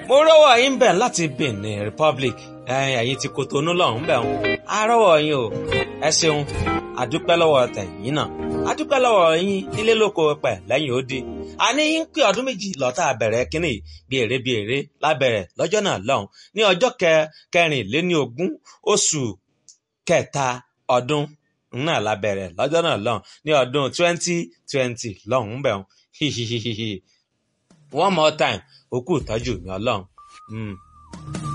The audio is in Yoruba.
mo rọ́wọ́ yín bẹ̀ láti Benin Republic ẹ̀yin ti Kotonu lọ́hùn bẹ̀ wọn a rọ́wọ́ yín o ẹ ṣeun àdúpẹ́ lọ́wọ́ tẹ̀yìn náà àdúpẹ́ lọ́wọ́ yín nílé lóko pẹ̀ lẹ́yìn ó di àní yín pé ọdún méjì lọ́tà bẹ̀rẹ̀ kínní bí èrè bí èrè lábẹ̀rẹ̀ lọ́jọ́ náà lọ́hùn ní ọjọ́ kẹrìnléní ogún oṣù kẹta ọdún náà lábẹ̀rẹ̀ lọ́jọ́ náà lọ́hùn ní ọdún twenty twenty lọ́hùn bẹ̀ wọn one more time òkú ìtọ́jú mi ọlọ́run.